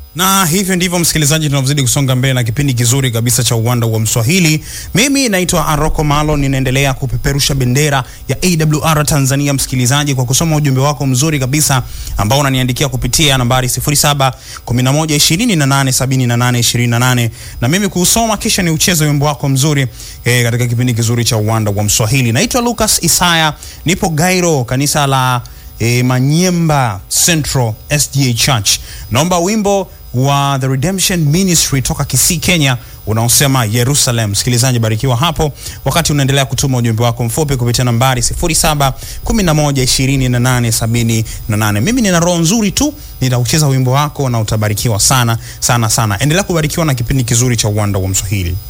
Na hivyo ndivyo msikilizaji, tunavyozidi kusonga mbele na kipindi kizuri kabisa cha uwanda wa Mswahili. Mimi naitwa Aroko Malo, ninaendelea kupeperusha bendera ya AWR Tanzania, msikilizaji, kwa kusoma ujumbe wako mzuri kabisa ambao unaniandikia kupitia nambari 0711287828 na mimi kuusoma kisha ni ucheze wimbo wako mzuri eh, katika kipindi kizuri cha uwanda wa Mswahili. Naitwa Lucas Isaya, nipo Gairo, kanisa la E, Manyemba Central SDA Church. Naomba wimbo wa The Redemption Ministry toka Kisii, Kenya unaosema Jerusalem. Msikilizaji, barikiwa hapo wakati unaendelea kutuma ujumbe wako mfupi kupitia nambari 07112878. Mimi nina roho nzuri tu, nitaucheza wimbo wako na utabarikiwa sana sana sana. Endelea kubarikiwa na kipindi kizuri cha uwanda wa Mswahili.